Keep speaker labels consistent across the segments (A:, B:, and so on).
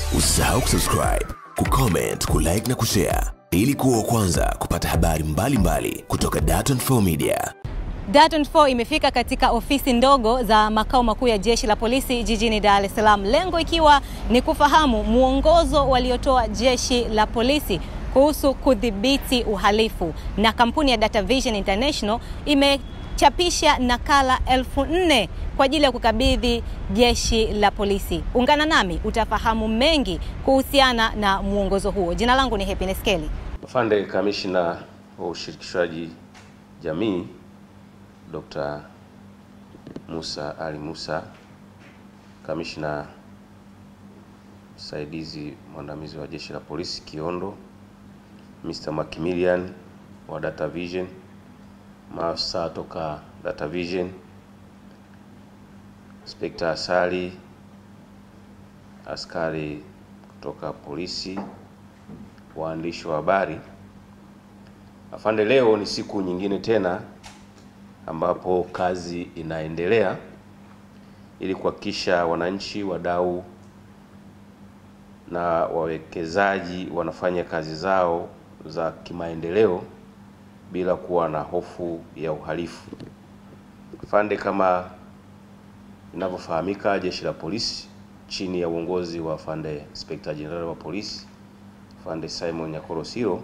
A: Usisahau kusubscribe, kucomment, kulike na kushare ili kuwa wa kwanza kupata habari mbalimbali mbali kutoka Dar24 Media.
B: Dar24 imefika katika ofisi ndogo za makao makuu ya Jeshi la Polisi jijini Dar es Salaam, lengo ikiwa ni kufahamu mwongozo waliotoa Jeshi la Polisi kuhusu kudhibiti uhalifu, na kampuni ya Data Vision International imechapisha nakala elfu nne kwa ajili ya kukabidhi Jeshi la Polisi. Ungana nami utafahamu mengi kuhusiana na mwongozo huo. Jina langu ni Happiness Kelly.
C: Afande Kamishna wa Ushirikishwaji Jamii Dr. Musa Ali Musa, Kamishna msaidizi mwandamizi wa Jeshi la Polisi Kiondo, Mr. Macmillian wa Data Vision, maafisa toka Data Vision, Inspector Asali, askari kutoka polisi, waandishi wa habari. Afande, leo ni siku nyingine tena ambapo kazi inaendelea ili kuhakikisha wananchi, wadau na wawekezaji wanafanya kazi zao za kimaendeleo bila kuwa na hofu ya uhalifu. Afande, kama inavyofahamika, Jeshi la Polisi chini ya uongozi wa Afande Inspector General wa Polisi Afande Simon Nyakoro Siro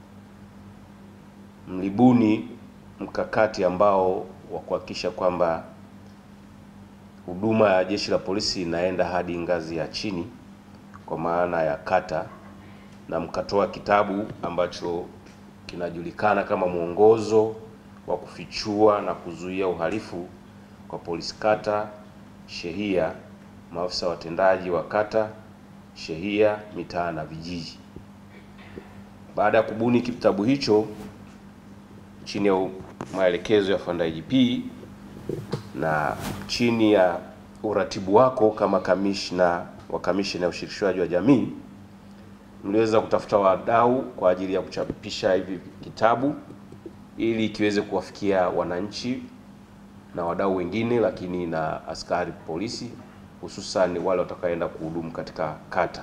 C: mlibuni mkakati ambao wa kuhakikisha kwamba huduma ya Jeshi la Polisi inaenda hadi ngazi ya chini kwa maana ya kata, na mkatoa kitabu ambacho kinajulikana kama mwongozo wa kufichua na kuzuia uhalifu kwa polisi kata, shehia, maafisa watendaji wa kata, shehia, mitaa na vijiji. Baada ya kubuni kitabu hicho chini ya maelekezo ya Afande IGP na chini ya uratibu wako kama kamishna wa kamishna ya ushirikishwaji wa jamii, mliweza kutafuta wadau kwa ajili ya kuchapisha hivi kitabu ili kiweze kuwafikia wananchi na wadau wengine, lakini na askari polisi, hususan wale watakaoenda kuhudumu katika kata.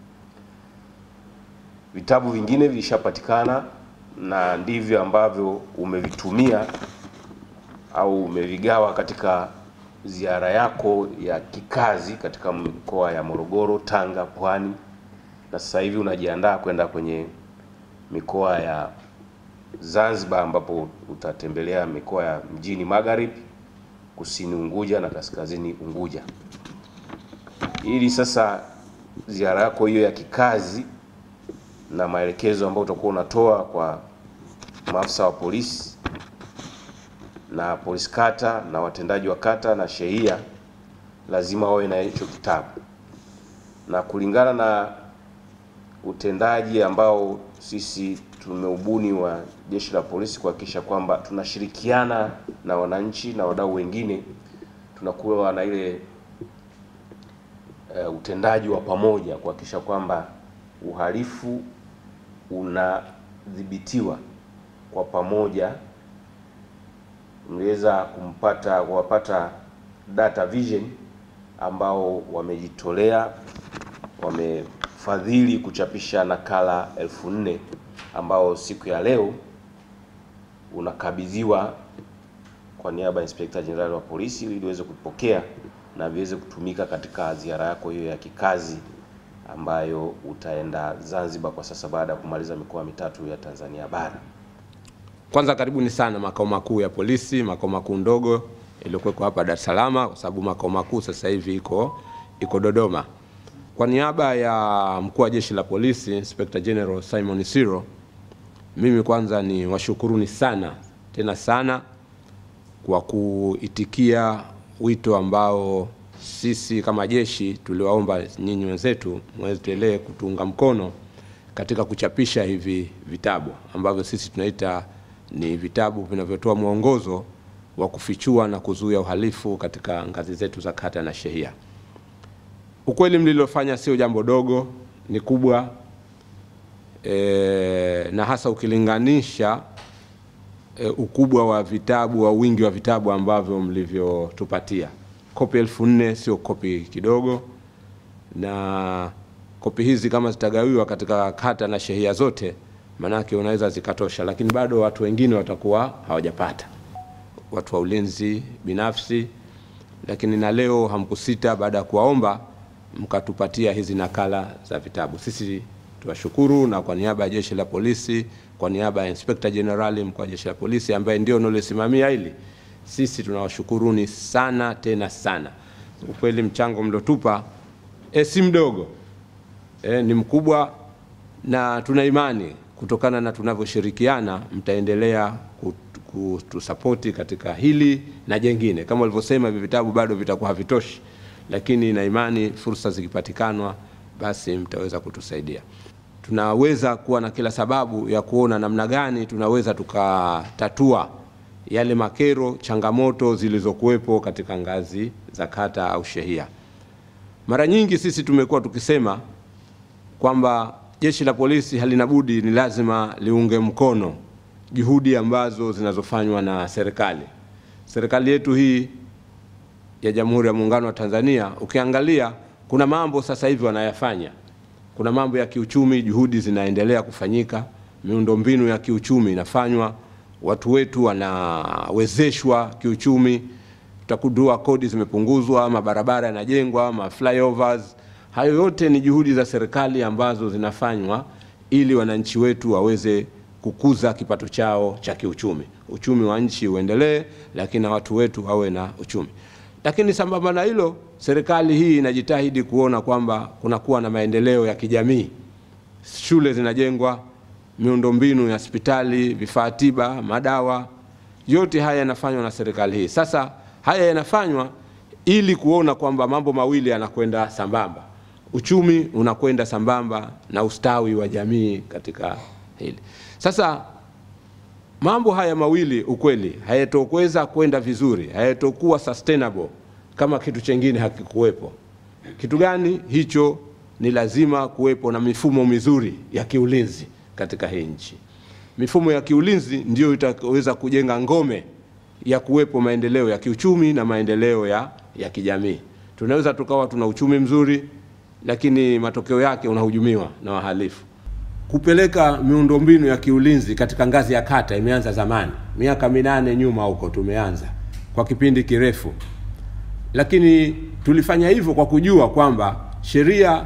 C: Vitabu vingine vilishapatikana na ndivyo ambavyo umevitumia au umevigawa katika ziara yako ya kikazi katika mikoa ya Morogoro, Tanga, Pwani na sasa hivi unajiandaa kwenda kwenye mikoa ya Zanzibar ambapo utatembelea mikoa ya mjini Magharibi, Kusini Unguja na Kaskazini Unguja. Ili sasa ziara yako hiyo ya kikazi na maelekezo ambayo utakuwa unatoa kwa maafisa wa polisi na polisi kata na watendaji wa kata na shehia, lazima wawe na hicho kitabu, na kulingana na utendaji ambao sisi tumeubuni wa Jeshi la Polisi kuhakikisha kwamba tunashirikiana na wananchi na wadau wengine, tunakuwa na ile uh, utendaji wa pamoja kuhakikisha kwamba uhalifu unadhibitiwa kwa pamoja. Mliweza kumpata kuwapata Data Vision ambao wamejitolea, wamefadhili kuchapisha nakala elfu nne ambao siku ya leo unakabidhiwa kwa niaba ya Inspector General wa Polisi ili uweze kupokea na viweze kutumika katika ziara yako hiyo ya kikazi ambayo utaenda Zanzibar kwa sasa baada ya kumaliza mikoa mitatu ya Tanzania bara.
D: Kwanza karibuni sana makao makuu ya polisi, makao makuu ndogo iliyokuwekwa hapa Dar es Salaam, kwa sababu makao makuu sasa hivi iko iko Dodoma. Kwa niaba ya mkuu wa jeshi la polisi Inspector General Simon Siro, mimi kwanza ni washukuruni sana tena sana kwa kuitikia wito ambao sisi kama jeshi tuliwaomba nyinyi wenzetu mwendelee kutuunga mkono katika kuchapisha hivi vitabu ambavyo sisi tunaita ni vitabu vinavyotoa mwongozo wa kufichua na kuzuia uhalifu katika ngazi zetu za kata na shehia. Ukweli mlilofanya sio jambo dogo, ni kubwa e, na hasa ukilinganisha e, ukubwa wa vitabu au wingi wa vitabu ambavyo mlivyotupatia. Kopi elfu nne sio kopi kidogo, na kopi hizi kama zitagawiwa katika kata na shehia zote, manake unaweza zikatosha, lakini bado watu wengine watakuwa hawajapata, watu wa ulinzi binafsi. Lakini na leo hamkusita, baada ya kuwaomba mkatupatia hizi nakala za vitabu. Sisi tuwashukuru, na kwa niaba ya jeshi la polisi, kwa niaba ya Inspector General mkuu wa jeshi la polisi ambaye ndio unalosimamia hili, sisi tunawashukuruni sana tena sana. Ukweli mchango mliotupa e, si mdogo e, ni mkubwa, na tuna imani kutokana na tunavyoshirikiana mtaendelea kutusapoti katika hili na jengine. Kama walivyosema, hivi vitabu bado vitakuwa havitoshi, lakini na imani fursa zikipatikanwa, basi mtaweza kutusaidia. Tunaweza kuwa na kila sababu ya kuona namna gani tunaweza tukatatua yale makero, changamoto zilizokuwepo katika ngazi za kata au shehia. Mara nyingi sisi tumekuwa tukisema kwamba jeshi la polisi halina budi, ni lazima liunge mkono juhudi ambazo zinazofanywa na serikali. Serikali yetu hii ya Jamhuri ya Muungano wa Tanzania, ukiangalia kuna mambo sasa hivi wanayafanya. Kuna mambo ya kiuchumi, juhudi zinaendelea kufanyika, miundombinu ya kiuchumi inafanywa, watu wetu wanawezeshwa kiuchumi, tutakudua kodi zimepunguzwa, mabarabara yanajengwa, ma flyovers. Hayo yote ni juhudi za serikali ambazo zinafanywa ili wananchi wetu waweze kukuza kipato chao cha kiuchumi, uchumi wa nchi uendelee, lakini na watu wetu wawe na uchumi. Lakini sambamba na hilo, serikali hii inajitahidi kuona kwamba kunakuwa na maendeleo ya kijamii, shule zinajengwa, miundombinu ya hospitali, vifaa tiba, madawa, yote haya yanafanywa na serikali hii. Sasa haya yanafanywa ili kuona kwamba mambo mawili yanakwenda sambamba, uchumi unakwenda sambamba na ustawi wa jamii katika hili. Sasa mambo haya mawili ukweli hayatokuweza kwenda vizuri, hayatokuwa sustainable kama kitu chengine hakikuwepo. Kitu gani hicho? Ni lazima kuwepo na mifumo mizuri ya kiulinzi katika hii nchi. Mifumo ya kiulinzi ndio itaweza kujenga ngome ya kuwepo maendeleo ya kiuchumi na maendeleo ya, ya kijamii. Tunaweza tukawa tuna uchumi mzuri, lakini matokeo yake unahujumiwa na wahalifu. Kupeleka miundombinu ya kiulinzi katika ngazi ya kata imeanza zamani, miaka minane nyuma huko tumeanza kwa kipindi kirefu, lakini tulifanya hivyo kwa kujua kwamba sheria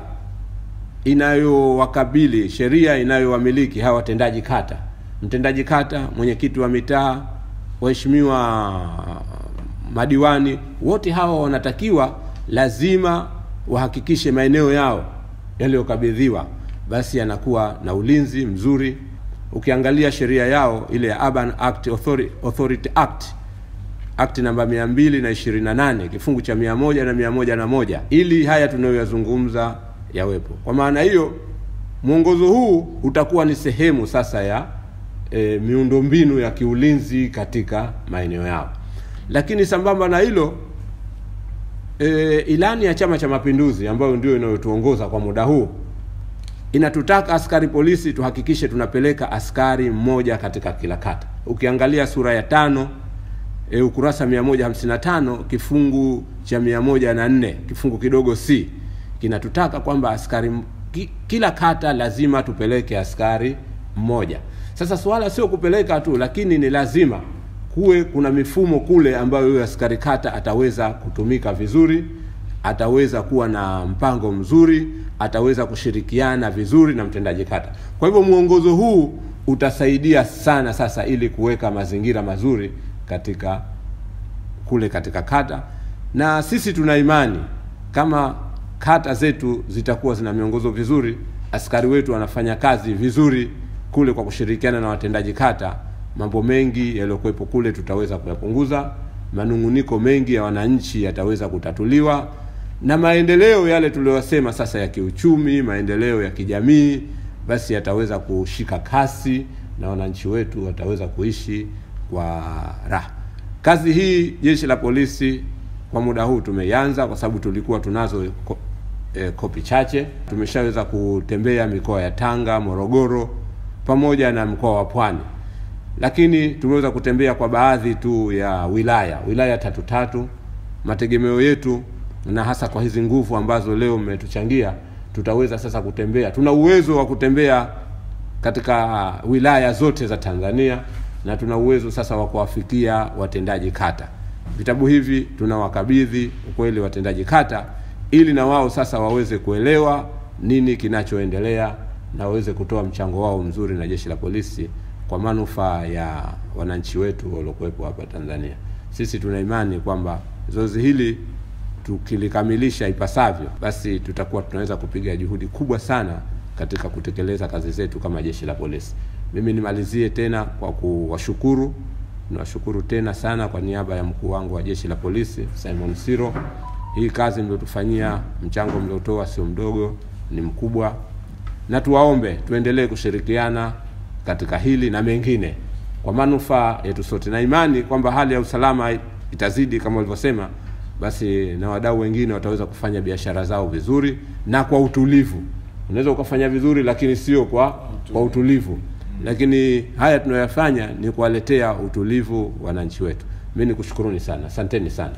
D: inayowakabili, sheria inayowamiliki hawa watendaji kata, mtendaji kata, mwenyekiti wa mitaa, waheshimiwa madiwani, wote hawa wanatakiwa lazima wahakikishe maeneo yao yaliyokabidhiwa basi yanakuwa na ulinzi mzuri. Ukiangalia sheria yao ile ya Urban Act Authority, Authority Act Act namba mia mbili na ishirini na nane kifungu cha mia moja na mia moja na moja ili haya tunayoyazungumza yawepo. Kwa maana hiyo mwongozo huu utakuwa ni sehemu sasa ya e, miundombinu ya kiulinzi katika maeneo yao, lakini sambamba na hilo e, ilani ya Chama cha Mapinduzi ambayo ndio inayotuongoza kwa muda huu inatutaka askari polisi tuhakikishe tunapeleka askari mmoja katika kila kata. Ukiangalia sura ya tano e, ukurasa 155 kifungu cha 104 kifungu kidogo C kinatutaka kwamba askari ki, kila kata lazima tupeleke askari mmoja. Sasa swala sio kupeleka tu, lakini ni lazima kuwe kuna mifumo kule ambayo huyo askari kata ataweza kutumika vizuri, ataweza kuwa na mpango mzuri, ataweza kushirikiana vizuri na mtendaji kata. Kwa hivyo mwongozo huu utasaidia sana sasa ili kuweka mazingira mazuri katika kule katika kata, na sisi tuna imani kama kata zetu zitakuwa zina miongozo vizuri, askari wetu wanafanya kazi vizuri kule kwa kushirikiana na watendaji kata, mambo mengi yaliyokuwepo kule tutaweza kuyapunguza, manunguniko mengi ya wananchi yataweza kutatuliwa, na maendeleo yale tuliyosema sasa ya kiuchumi, maendeleo ya kijamii, basi yataweza kushika kasi na wananchi wetu wataweza kuishi kwa raha. Kazi hii jeshi la polisi kwa muda huu tumeianza kwa sababu tulikuwa tunazo ko, e, kopi chache. Tumeshaweza kutembea mikoa ya Tanga, Morogoro pamoja na mkoa wa Pwani, lakini tumeweza kutembea kwa baadhi tu ya wilaya wilaya tatu tatu. Mategemeo yetu na hasa kwa hizi nguvu ambazo leo mmetuchangia, tutaweza sasa kutembea. Tuna uwezo wa kutembea katika wilaya zote za Tanzania na tuna uwezo sasa wa kuwafikia watendaji kata. Vitabu hivi tunawakabidhi ukweli watendaji kata, ili na wao sasa waweze kuelewa nini kinachoendelea na waweze kutoa mchango wao mzuri na jeshi la polisi kwa manufaa ya wananchi wetu waliokuwepo hapa Tanzania. Sisi tuna imani kwamba zoezi hili tukilikamilisha ipasavyo, basi tutakuwa tunaweza kupiga juhudi kubwa sana katika kutekeleza kazi zetu kama jeshi la polisi. Mimi nimalizie tena kwa kuwashukuru, niwashukuru tena sana kwa niaba ya mkuu wangu wa jeshi la polisi Simon Siro. Hii kazi mliotufanyia, mchango mliotoa sio mdogo, ni mkubwa, na tuwaombe tuendelee kushirikiana katika hili na mengine kwa manufaa yetu sote, na imani kwamba hali ya usalama itazidi kama walivyosema, basi na wadau wengine wataweza kufanya biashara zao vizuri na kwa utulivu. Unaweza ukafanya vizuri, lakini sio kwa kwa utulivu. Lakini haya tunayoyafanya ni kuwaletea utulivu wananchi wetu. Mimi nikushukuruni sana, asanteni sana.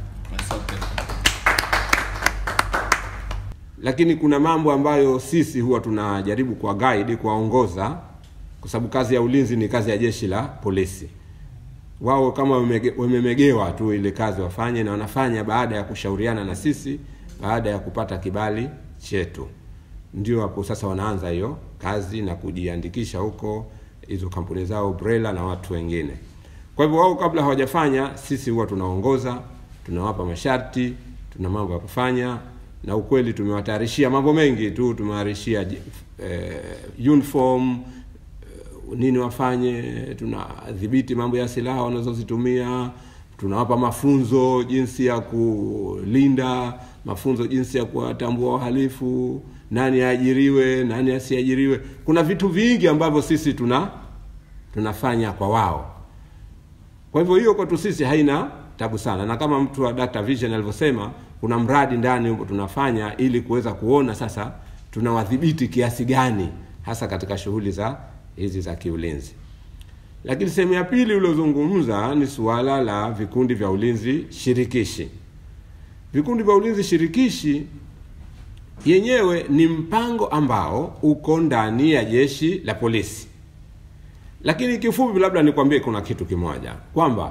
D: Lakini kuna mambo ambayo sisi huwa tunajaribu kwa guide, kuwaongoza, kwa sababu kazi ya ulinzi ni kazi ya jeshi la polisi. Wao kama wamege- wamemegewa tu ile kazi wafanye, na wanafanya baada ya kushauriana na sisi, baada ya kupata kibali chetu ndio hapo sasa wanaanza hiyo kazi na kujiandikisha huko hizo kampuni zao Brela na watu wengine. Kwa hivyo wao kabla hawajafanya, sisi huwa tunaongoza, tunawapa masharti, tuna mambo ya kufanya, na ukweli tumewatayarishia mambo mengi tu, tumewatayarishia eh, uniform eh, nini wafanye, tunadhibiti mambo ya silaha wanazozitumia, tunawapa mafunzo jinsi ya kulinda, mafunzo jinsi ya kuwatambua wahalifu, nani aajiriwe, nani asiajiriwe. Kuna vitu vingi ambavyo sisi tuna tunafanya kwa wao. Kwa hivyo hiyo kwetu sisi haina tabu sana, na kama mtu wa Dr. Vision alivyosema, kuna mradi ndani huko tunafanya ili kuweza kuona sasa tunawadhibiti kiasi gani hasa katika shughuli za hizi za kiulinzi. Lakini sehemu ya pili uliozungumza ni suala la vikundi vya ulinzi shirikishi. Vikundi vya ulinzi shirikishi yenyewe ni mpango ambao uko ndani ya jeshi la polisi. Lakini kifupi, labda nikwambie kuna kitu kimoja kwamba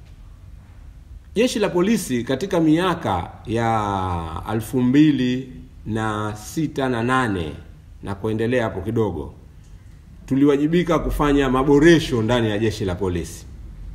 D: jeshi la polisi katika miaka ya elfu mbili na sita na nane na kuendelea hapo kidogo tuliwajibika kufanya maboresho ndani ya jeshi la polisi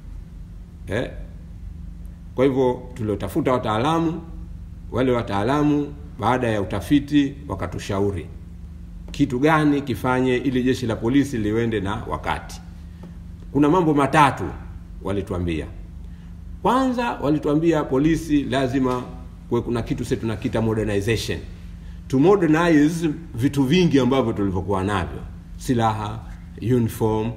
D: eh? Kwa hivyo tuliotafuta wataalamu, wale wataalamu baada ya utafiti wakatushauri kitu gani kifanye ili jeshi la polisi liwende na wakati. Kuna mambo matatu walituambia. Kwanza walituambia polisi lazima kuwe kuna kitu sisi tunakiita modernization, to modernize vitu vingi ambavyo tulivyokuwa navyo, silaha, uniform,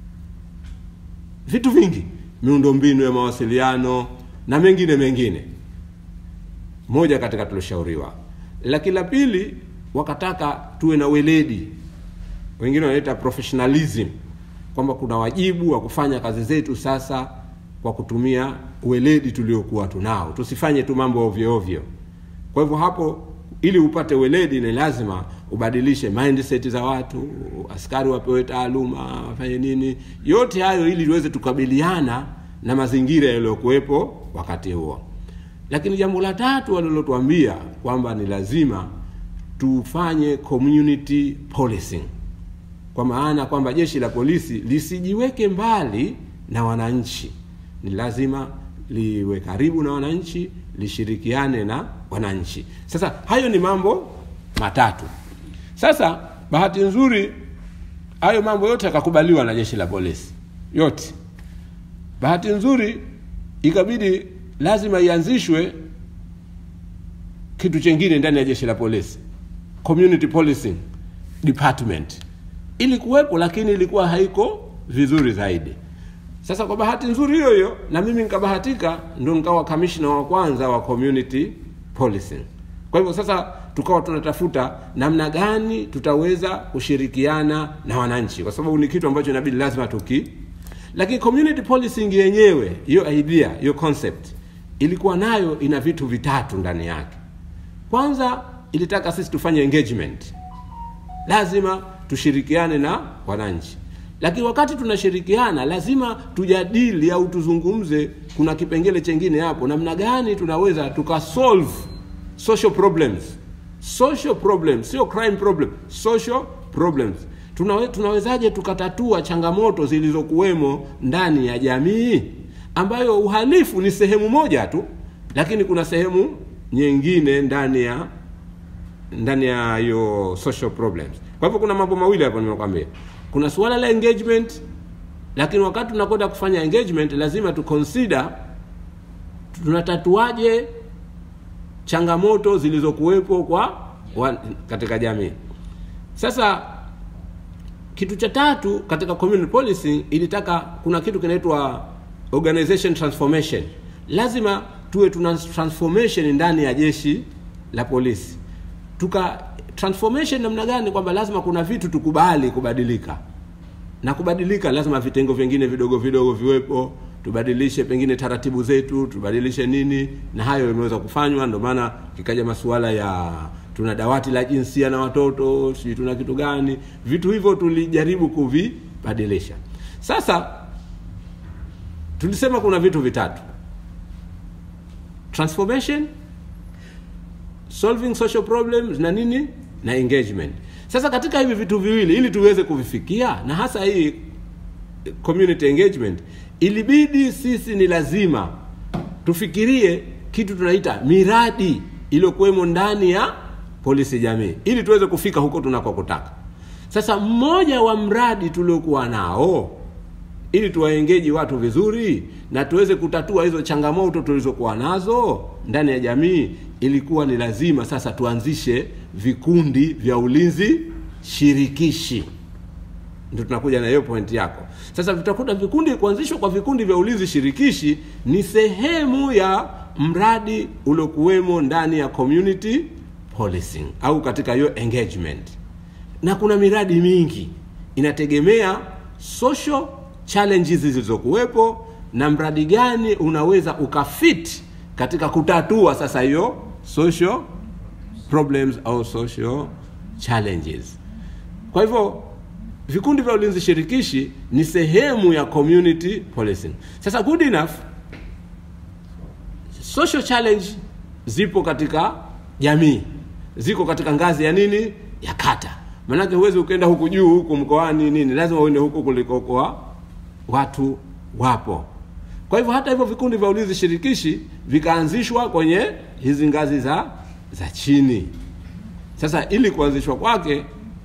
D: vitu vingi, miundombinu ya mawasiliano na mengine mengine. Moja katika tulishauriwa, lakini la pili wakataka tuwe na weledi, wengine wanaita professionalism, kwamba kuna wajibu wa kufanya kazi zetu sasa kwa kutumia weledi tuliokuwa tunao, tusifanye tu mambo ovyo ovyo. Kwa hivyo hapo, ili upate weledi ni lazima ubadilishe mindset za watu, askari wapewe taaluma, wafanye nini, yote hayo ili tuweze tukabiliana na mazingira yaliyokuwepo wakati huo. Lakini jambo la tatu walilotuambia kwamba ni lazima tufanye community policing, kwa maana kwamba jeshi la polisi lisijiweke mbali na wananchi, ni lazima liwe karibu na wananchi, lishirikiane na wananchi. Sasa hayo ni mambo matatu. Sasa bahati nzuri, hayo mambo yote yakakubaliwa na jeshi la polisi yote. Bahati nzuri, ikabidi lazima ianzishwe kitu chengine ndani ya jeshi la polisi, community policing department ili kuwepo, lakini ilikuwa haiko vizuri zaidi. Sasa kwa bahati nzuri hiyo hiyo, na mimi nikabahatika, ndo nikawa kamishna wa kwanza wa community policing. Kwa hivyo sasa tukawa tunatafuta namna gani tutaweza kushirikiana na wananchi, kwa sababu ni kitu ambacho inabidi lazima tuki. Lakini community policing yenyewe, hiyo idea, hiyo concept ilikuwa nayo ina vitu vitatu ndani yake. Kwanza ilitaka sisi tufanye engagement lazima tushirikiane na wananchi lakini wakati tunashirikiana lazima tujadili au tuzungumze kuna kipengele chengine hapo namna gani tunaweza tukasolve social problems social problems sio crime problem social problems Tunawe, tunawezaje tukatatua changamoto zilizokuwemo ndani ya jamii ambayo uhalifu ni sehemu moja tu lakini kuna sehemu nyingine ndani ya ndani ya hiyo social problems kwa hivyo kuna mambo mawili hapo nimekwambia kuna suala la engagement lakini wakati tunakwenda kufanya engagement lazima tu consider tunatatuaje changamoto zilizokuwepo kwa wa, katika jamii sasa kitu cha tatu katika community policy ilitaka kuna kitu kinaitwa organization transformation lazima tuwe tuna transformation ndani ya jeshi la polisi tuka transformation namna gani kwamba lazima kuna vitu tukubali kubadilika na kubadilika lazima vitengo vingine vidogo vidogo viwepo tubadilishe pengine taratibu zetu tubadilishe nini na hayo imeweza kufanywa ndio maana kikaja masuala ya tuna dawati la jinsia na watoto sijui tuna kitu gani vitu hivyo tulijaribu kuvibadilisha sasa tulisema kuna vitu vitatu transformation solving social problems na nini na engagement sasa katika hivi vitu viwili ili tuweze kuvifikia na hasa hii community engagement ilibidi sisi ni lazima tufikirie kitu tunaita miradi iliyokuwemo ndani ya polisi jamii ili tuweze kufika huko tunakokutaka sasa mmoja wa mradi tuliokuwa nao ili tuwaengeji watu vizuri na tuweze kutatua hizo changamoto tulizokuwa nazo ndani ya jamii ilikuwa ni lazima sasa tuanzishe vikundi vya ulinzi shirikishi ndio tunakuja na hiyo point yako sasa tutakuta vikundi kuanzishwa kwa vikundi vya ulinzi shirikishi ni sehemu ya mradi uliokuwemo ndani ya community policing au katika hiyo engagement na kuna miradi mingi inategemea social challenges zilizokuwepo na mradi gani unaweza ukafit katika kutatua sasa hiyo social problems au social challenges kwa hivyo vikundi vya ulinzi shirikishi ni sehemu ya community policing sasa good enough social challenge zipo katika jamii ziko katika ngazi ya nini ya kata maanake huwezi ukaenda huku juu huku mkoani nini lazima uende huku kulikokoa watu wapo kwa hivyo hata hivyo vikundi vya ulinzi shirikishi vikaanzishwa kwenye hizi ngazi za za chini sasa ili kuanzishwa kwake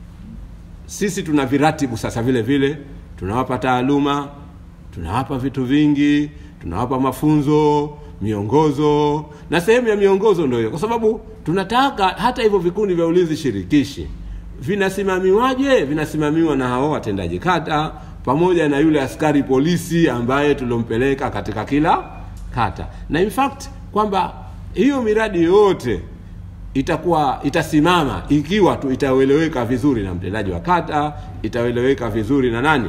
D: sisi tuna viratibu sasa vile vile tunawapa taaluma tunawapa vitu vingi tunawapa mafunzo miongozo na sehemu ya miongozo ndio hiyo kwa sababu tunataka hata hivyo vikundi vya ulinzi shirikishi vinasimamiwaje vinasimamiwa na hao watendaji kata pamoja na yule askari polisi ambaye tuliompeleka katika kila kata na in fact kwamba hiyo miradi yote itakuwa itasimama ikiwa tu itaeleweka vizuri na mtendaji wa kata itaeleweka vizuri na nani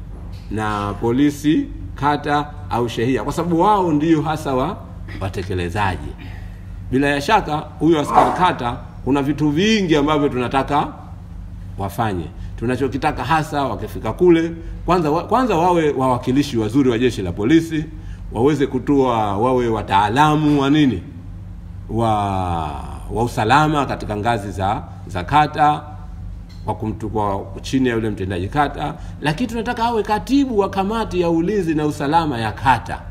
D: na polisi kata au shehia kwa sababu wao ndio hasa wa watekelezaji bila ya shaka huyo askari kata kuna vitu vingi ambavyo tunataka wafanye tunachokitaka hasa wakifika kule kwanza wa, kwanza wawe wawakilishi wazuri wa jeshi la polisi waweze kutoa wawe wataalamu wa nini wa wa usalama katika ngazi za za kata kwa, kumtu, kwa chini ya yule mtendaji kata lakini tunataka awe katibu wa kamati ya ulinzi na usalama ya kata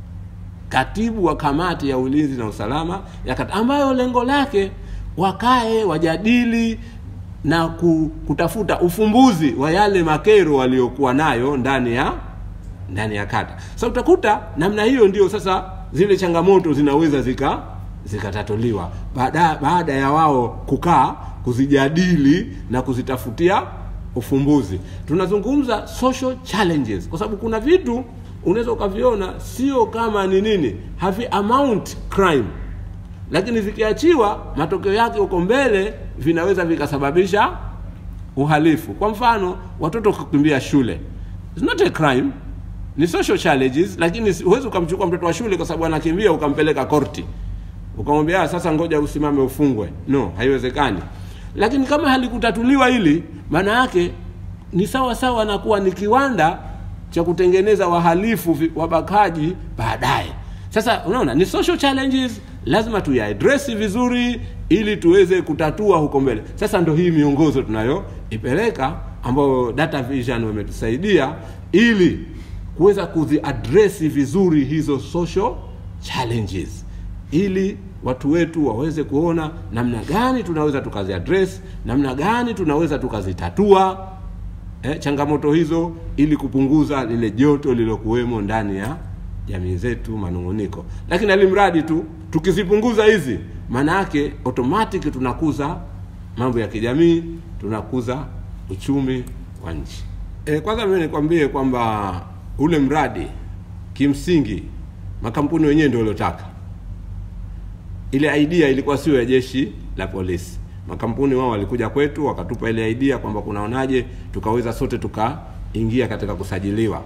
D: katibu wa kamati ya ulinzi na usalama ya kata ambayo lengo lake wakae wajadili na kutafuta ufumbuzi wa yale makero waliokuwa nayo ndani ya ndani ya kata sasa so, utakuta namna hiyo ndio sasa zile changamoto zinaweza zika zikatatuliwa baada, baada ya wao kukaa kuzijadili na kuzitafutia ufumbuzi tunazungumza social challenges kwa sababu kuna vitu unaweza ukaviona sio kama ni nini havi amount crime lakini vikiachiwa matokeo yake huko mbele vinaweza vikasababisha uhalifu kwa mfano watoto kukimbia shule It's not a crime ni social challenges lakini huwezi ukamchukua mtoto wa shule kwa sababu anakimbia ukampeleka korti ukamwambia sasa ngoja usimame ufungwe no haiwezekani lakini kama halikutatuliwa hili
E: maana yake ni sawa sawa na kuwa ni kiwanda cha kutengeneza wahalifu vi- wabakaji baadaye. Sasa unaona ni social challenges, lazima tuyaadresi vizuri ili tuweze kutatua huko mbele. Sasa ndo hii miongozo tunayoipeleka ambayo Data Vision wametusaidia ili kuweza kuziadresi vizuri hizo social challenges ili watu wetu waweze kuona namna gani tunaweza tukaziaddress, namna gani tunaweza tukazitatua eh, changamoto hizo ili kupunguza lile joto lilokuwemo ndani ya jamii zetu, manung'uniko. Lakini alimradi tu tukizipunguza hizi, maana yake automatic tunakuza mambo ya kijamii, tunakuza uchumi wa nchi. E, kwanza mimi nikwambie kwamba ule mradi kimsingi makampuni wenyewe ndio waliotaka ile idea ilikuwa sio ya jeshi la polisi. Makampuni wao walikuja kwetu wakatupa ile idea kwamba kunaonaje tukaweza sote tukaingia katika kusajiliwa,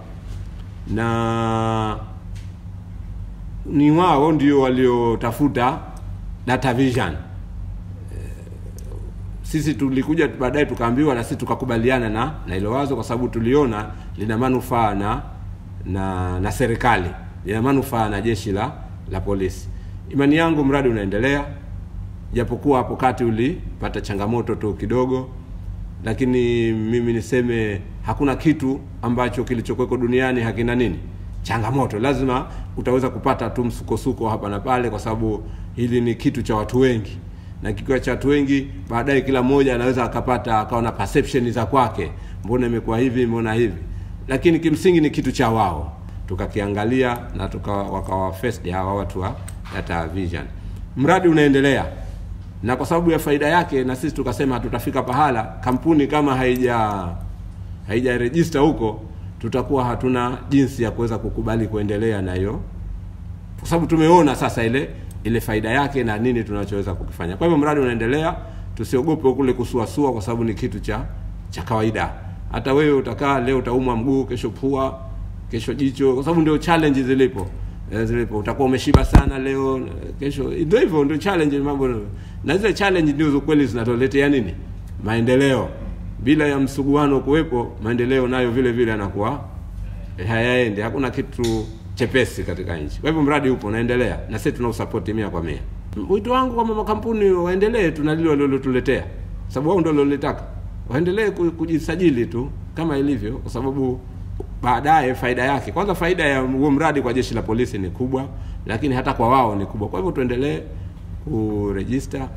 E: na ni wao ndio waliotafuta Data Vision. Sisi tulikuja baadaye tukaambiwa na sisi tukakubaliana na na hilo wazo, kwa sababu tuliona lina manufaa na na na serikali, lina manufaa na jeshi la la polisi. Imani yangu mradi unaendelea, japokuwa hapo kati ulipata changamoto tu kidogo, lakini mimi niseme hakuna kitu ambacho kilichokuweko duniani hakina nini changamoto. Lazima utaweza kupata tu msukosuko hapa na pale, kwa sababu hili ni kitu cha watu wengi, na kikiwa cha watu wengi, baadaye kila mmoja anaweza akapata akawa na perception za kwake, mbona imekuwa hivi, mbona hivi, lakini kimsingi ni kitu cha wao. Tukakiangalia na tuka wakawa first hawa watu wa Data Vision. Mradi unaendelea na kwa sababu ya faida yake, na sisi tukasema hatutafika pahala kampuni kama haija haijarejista huko, tutakuwa hatuna jinsi ya kuweza kukubali kuendelea na hiyo, kwa sababu tumeona sasa ile ile faida yake na nini tunachoweza kukifanya. Kwa hivyo mradi unaendelea, tusiogope kule kusuasua, kwa sababu ni kitu cha cha kawaida. Hata wewe utakaa leo utaumwa mguu, kesho pua, kesho jicho, kwa sababu ndio challenge zilipo eh, zilipo. Utakuwa umeshiba sana leo, kesho ndio hivyo, ndio challenge mambo, na zile challenge ndio kweli zinatuletea nini maendeleo. Bila ya msuguano kuwepo, maendeleo nayo vile vile yanakuwa eh, hayaendi. Hakuna kitu chepesi katika nchi. Kwa hivyo mradi upo unaendelea, na sisi tunausapoti mia kwa mia. Wito wangu kwamba makampuni waendelee tu na lile walilotuletea, sababu wao ndio walilotaka, waendelee ku- kujisajili tu kama ilivyo, kwa sababu baadaye faida yake, kwanza faida ya huo mradi kwa jeshi la polisi ni kubwa, lakini hata kwa wao ni kubwa. Kwa hivyo tuendelee kurejista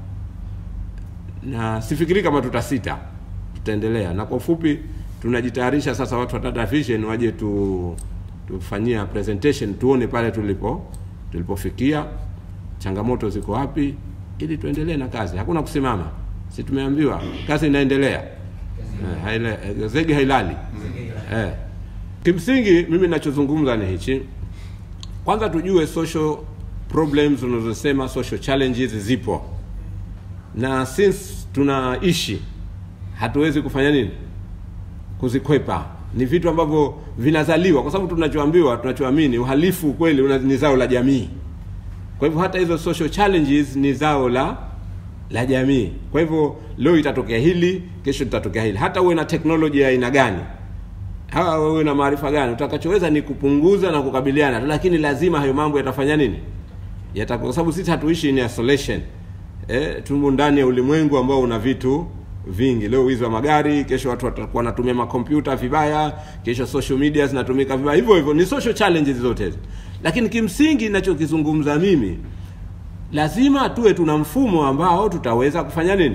E: na sifikiri kama tutasita, tutaendelea. Na kwa ufupi, tunajitayarisha sasa, watu wa Data Vision waje tu tufanyia presentation, tuone pale tulipo tulipofikia, changamoto ziko wapi, ili tuendelee na kazi. Hakuna kusimama, si tumeambiwa kazi inaendelea, eh, haile, eh, zege hailali eh. Kimsingi mimi ninachozungumza ni hichi, kwanza tujue social problems unazosema, social challenges zipo na since tunaishi hatuwezi kufanya nini kuzikwepa ni vitu ambavyo vinazaliwa kwa sababu tunachoambiwa tunachoamini uhalifu kweli una- ni zao la jamii kwa hivyo hata hizo social challenges ni zao la la jamii kwa hivyo leo itatokea hili kesho litatokea hili hata uwe na teknoloji ya aina gani hawa uwe na maarifa gani utakachoweza ni kupunguza na kukabiliana tu, lakini lazima hayo mambo yatafanya nini Yata, kwa sababu sisi hatuishi in isolation eh, tumo ndani ya ulimwengu ambao una vitu vingi. Leo wizi wa magari, kesho watu watakuwa wanatumia makompyuta vibaya, kesho social media zinatumika vibaya. Hivyo hivyo ni social challenges zote hizo, lakini kimsingi ninachokizungumza mimi, lazima tuwe tuna mfumo ambao tutaweza kufanya nini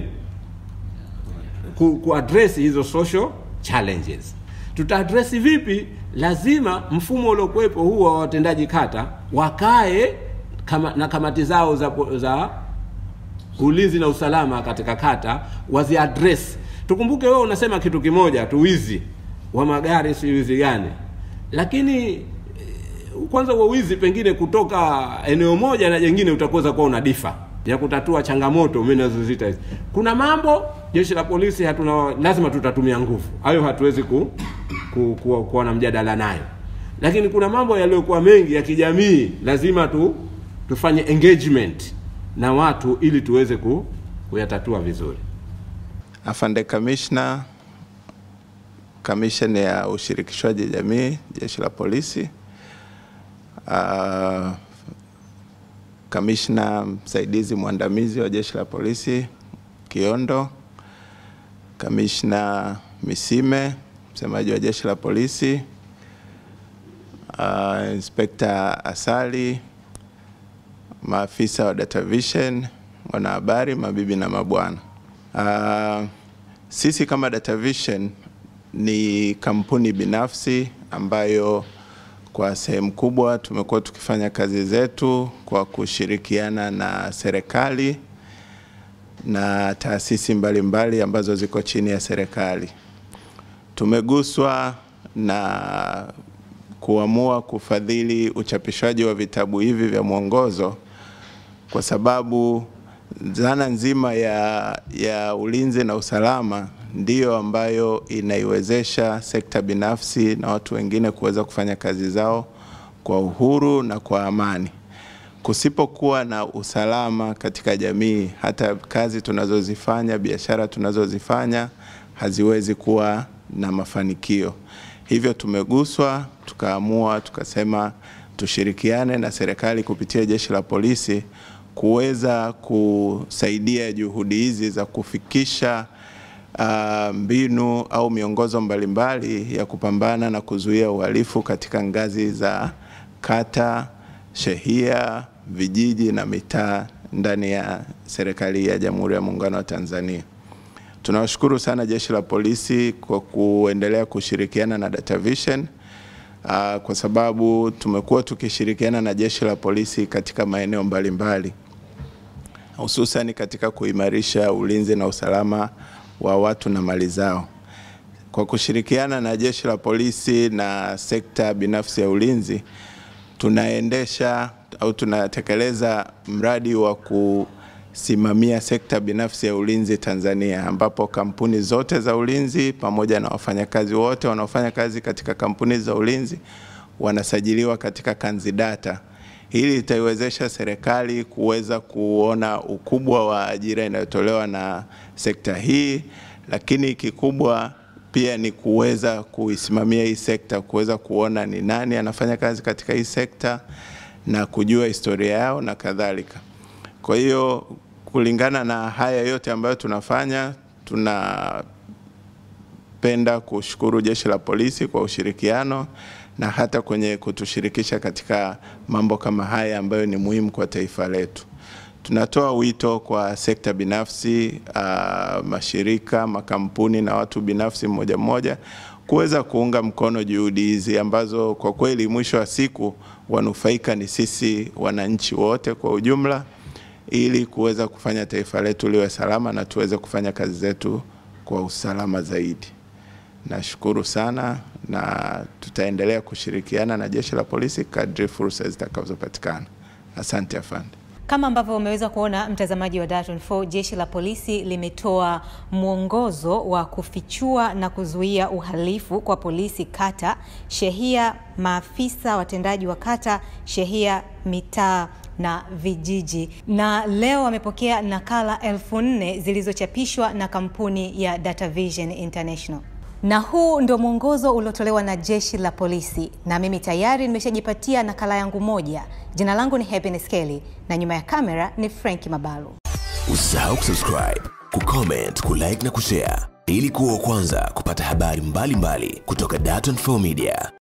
E: ku, kuaddress hizo social challenges. Tutaaddress vipi? Lazima mfumo uliokuwepo huu wa watendaji kata wakae kama, na kamati zao za, za ulinzi na usalama katika kata waziaddress. Tukumbuke wewe unasema kitu kimoja tu, wizi wa magari, si wizi gani? Lakini eh, kwanza huo wizi pengine kutoka eneo moja na jengine utakuweza kuwa una difa ya kutatua changamoto mimi nazozita hizi. Kuna mambo jeshi la polisi hatuna, lazima tutatumia nguvu, hayo hatuwezi ku, ku, ku, kuwa na mjadala nayo, lakini kuna mambo yaliyokuwa mengi ya kijamii, lazima tu tufanye engagement na watu ili tuweze ku, kuyatatua vizuri.
F: Afande Kamishna kamisheni ya ushirikishwaji jamii jeshi la polisi, uh, kamishna msaidizi mwandamizi wa jeshi la polisi Kiondo, kamishna Misime msemaji wa jeshi la polisi, uh, inspekta Asali, maafisa wa Data Vision, wanahabari, mabibi na mabwana. Uh, sisi kama Data Vision ni kampuni binafsi ambayo kwa sehemu kubwa tumekuwa tukifanya kazi zetu kwa kushirikiana na serikali na taasisi mbalimbali mbali ambazo ziko chini ya serikali. Tumeguswa na kuamua kufadhili uchapishaji wa vitabu hivi vya mwongozo kwa sababu dhana nzima ya, ya ulinzi na usalama ndiyo ambayo inaiwezesha sekta binafsi na watu wengine kuweza kufanya kazi zao kwa uhuru na kwa amani. Kusipokuwa na usalama katika jamii, hata kazi tunazozifanya, biashara tunazozifanya haziwezi kuwa na mafanikio. Hivyo tumeguswa, tukaamua, tukasema tushirikiane na serikali kupitia jeshi la polisi kuweza kusaidia juhudi hizi za kufikisha uh, mbinu au miongozo mbalimbali ya kupambana na kuzuia uhalifu katika ngazi za kata, shehia, vijiji na mitaa ndani ya serikali ya Jamhuri ya Muungano wa Tanzania. Tunawashukuru sana jeshi la polisi kwa kuendelea kushirikiana na Data Vision uh, kwa sababu tumekuwa tukishirikiana na jeshi la polisi katika maeneo mbalimbali hususani katika kuimarisha ulinzi na usalama wa watu na mali zao. Kwa kushirikiana na jeshi la polisi na sekta binafsi ya ulinzi, tunaendesha au tunatekeleza mradi wa kusimamia sekta binafsi ya ulinzi Tanzania, ambapo kampuni zote za ulinzi pamoja na wafanyakazi wote wanaofanya kazi katika kampuni za ulinzi wanasajiliwa katika Kanzidata. Hili litaiwezesha serikali kuweza kuona ukubwa wa ajira inayotolewa na sekta hii, lakini kikubwa pia ni kuweza kuisimamia hii sekta, kuweza kuona ni nani anafanya kazi katika hii sekta na kujua historia yao na kadhalika. Kwa hiyo kulingana na haya yote ambayo tunafanya, tunapenda kushukuru jeshi la polisi kwa ushirikiano na hata kwenye kutushirikisha katika mambo kama haya ambayo ni muhimu kwa taifa letu. Tunatoa wito kwa sekta binafsi, uh, mashirika, makampuni na watu binafsi mmoja mmoja kuweza kuunga mkono juhudi hizi ambazo kwa kweli mwisho wa siku wanufaika ni sisi wananchi wote kwa ujumla, ili kuweza kufanya taifa letu liwe salama na tuweze kufanya kazi zetu kwa usalama zaidi. Nashukuru sana na tutaendelea kushirikiana na jeshi la polisi kadri fursa zitakazopatikana. Asante afande.
B: Kama ambavyo umeweza kuona mtazamaji wa Dar24, jeshi la polisi limetoa mwongozo wa kufichua na kuzuia uhalifu kwa polisi kata, shehia, maafisa watendaji wa kata, shehia, mitaa na vijiji, na leo wamepokea nakala elfu nne zilizochapishwa na kampuni ya Data Vision International na huu ndio mwongozo uliotolewa na jeshi la polisi, na mimi tayari nimeshajipatia nakala yangu moja. Jina langu ni Happiness Kelly na nyuma ya kamera ni Frank Mabalu.
A: Usisahau kusubscribe, kucomment, kulike na kushare ili kuwa wa kwanza kupata habari mbalimbali mbali kutoka Dar24 Media.